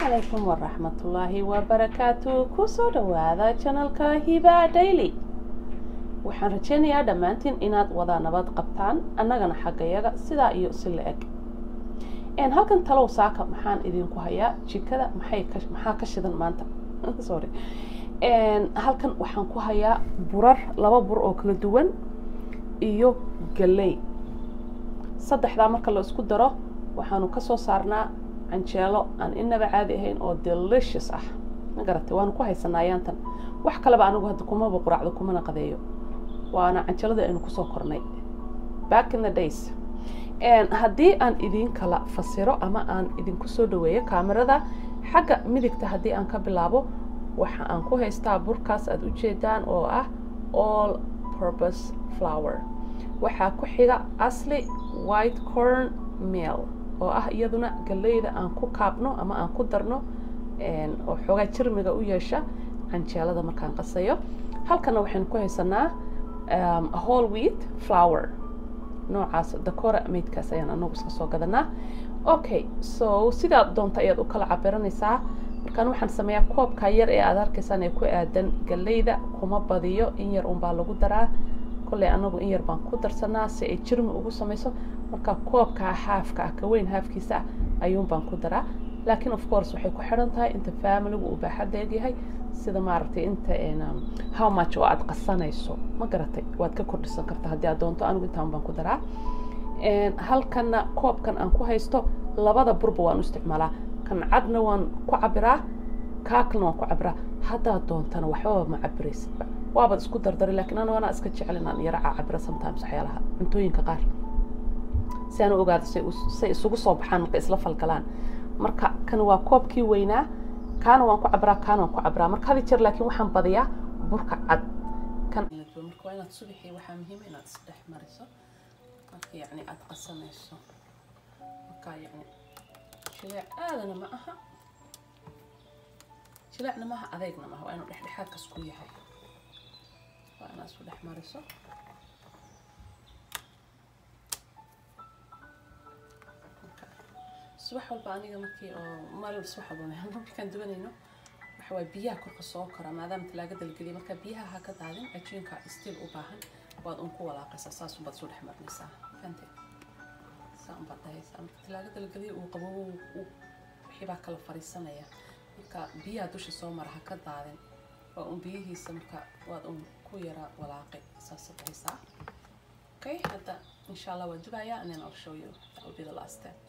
calaykum waraxmatullaahi wabarakaatu kusoo dhawaada janalka hiba daily waxaan rajaynayaa dhammaantiin inaad wada nabad qabtaan annagana xaggayaga sidaa iyo si la eg halkan talow saaka maxaan idinku hayaa jikada maxay maxaa ka shidan maanta sorry halkan waxaan ku hayaa burar laba bur oo kala duwan iyo galey saddexdaa marka la isku daro waxaanu kasoo saarnaa canjeelo aan inaba caadi ahayn oo delicious ah ma garatay waanu ku haysanaa ayaantan wax kaleba anigu hadda kumaba quraacdo kumana qadeeyo waana canjeeladii aynu kusoo kornay back in the days haddii aan idin kala fasiro ama aan idinku soo dhaweeyo kaamirada xagga midigta haddii aan ka bilaabo waxa aan ku haystaa burkaas aada ujeedaan oo ah all purpose flower waxaa ku xiga asli white corn meal oo ah iyaduna galeyda aan ku kaabno ama aan ku darno oo xoogaa jirmiga u yeesha canjeelada markaan qasayo halkana waxaynu ku haysanaa whole wheat flower noocaas dakora maydkaas ayaan anagu iska soo gadanaa okay so sidaad doonta ayaad u kala cabiranaysaa markaan waxaan sameeyaa koobka yar ee aad arkaysaan ee ku aadan galeyda kuma badiyo in yar unbaa lagu daraa kolley anagu in yar baan ku darsanaa si ay jirmi ugu samayso marka koobkaa haafka ah ka weyn haafkiisa ah ayuun baan ku daraa laakiin of course waxay ku xidhan tahay inta familigu uu baaxadda egyahay sida maaragtay inta how much oo aad qasanayso ma garatay waad ka kordhisan kartaa haddii aad doonto anigu intaan baan ku daraa halkana koobkan aan ku haysto labada burba waan u isticmaalaa kan cadna waan ku cabiraa kaakalna waan ku cabiraa haddaad doontana waxbaba ma cabiraysidba waabaad isku dardari lakiin anigu anaa iska jecel inaan yaraca cabiro sometimes waxyaalaha cuntooyinka qaar si aan u ogaado say isugu soo baxaan marka isla falgalaan marka kan waa koobkii weynaa kaana waan ku cabraa kaana waan ku cabraa marka hadi jeer laakiin waxaan badiyaa burka cad kan marka waa inaad subaxii waxaa muhiima inaad isdhex mariso marka yacni aada qasanayso marka yacni jileec aadana ma aha jileecna maaha adeegna maaha waa inuu dhexdhexaadkas ku yahay waa inaad isku dhex mariso subax walba aniga markii oo maalin subax walba markaan dubanayno waxa waay biyaha korka soo kora maadaama talaagada la geliya marka biyaha ha ka daadin cajiinka stiil u baahan waad un ku walaaqaysaa saas unbaad isu dhex marinaysaa fante saa unbaad dhahaysaa marka talaagada la geliya uu qabo wixii baa kala fariisanaya marka biyaha dusha soo mara ha ka daadin waa un biyihiisa marka waad un ku yara walaaqay saas dhahaysaa okay hadda insha allah waa dubayaa and then I'll show you that will be the last step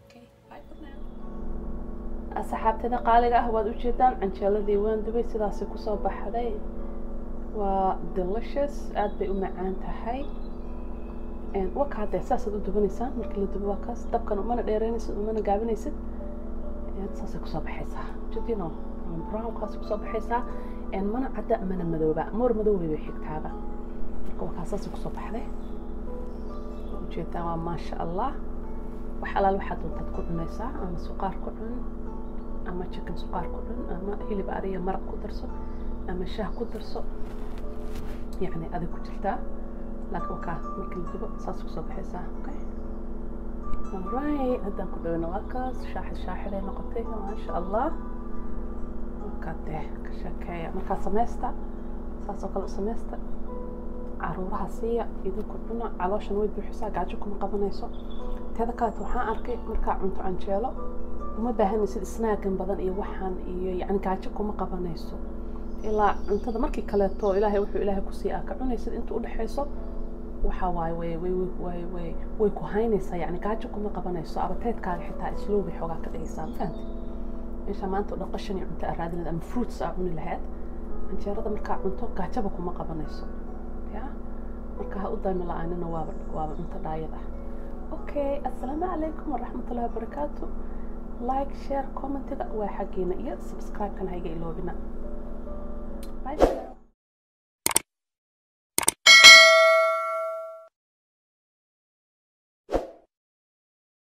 asxaabtada qaaliga ah waad ujeedaan canjeeladii waan dubay sidaasi kusoo baxday waa delicious aada bay u macaan tahay waka haddee saasaad u dubanaysaan markii la dubo waa kaas dabkan umana dheereynaysid umana gaabinaysid saasay kusoo baxaysaa jadino brownkaas kusoo baxaysaa mana cadda mana madooba moor madoobay bay xigtaaba marka waa kaas saasay kusoo baxday ujeedaan waa maasha allah wax alaal waxaad doontaad ku cunaysaa ama suqaar ku cun ama chicken suqaar ku cun ama hilib ariya maraq ku darso ama shaah ku darso yacni adig ku jirtaa laakiin wakaa markii la dubo saas kusoo baxaysaa okay alright haddaan ku dhaweyno waa kaas shaaxid shaaxiday noqotay maasha allah markaa dee ka sheekeeya markaa samaysta saas oo kale u samaysta caruuraha siiya idinku cuna calooshan way buuxisaa gaajo kuma qabanayso teeda kaleeto waxaan arkay markaa cunto canjeelo uma baahanaysid snaagan badan iyo waxaan iyo yani gaajo kuma qabanayso ilaa cuntada markii kaleeto ilaahay wuxuu ilaahay ku sii aa ka cunaysid inta udhexayso waxa waaye way way way way way ku haynaysaa yani gaajo kuma qabanayso abateedkaaga xitaa islow bay xoogaa ka dhigaysaa ma fahanti meesha maanta oo dhan qashan iyo cunto aa raadinayd ama fruits aa cuni lahayd canjeerada markaa cunto gaajaba kuma qabanayso ya marka ha u daymi la-aanina waaba waaba cunto dhaayad ah okay assalaamu calaykum waraxmatullahi wabarakaatu like share commentiga waa xaggeena iyo subscribe-kana ha iga iloobina bye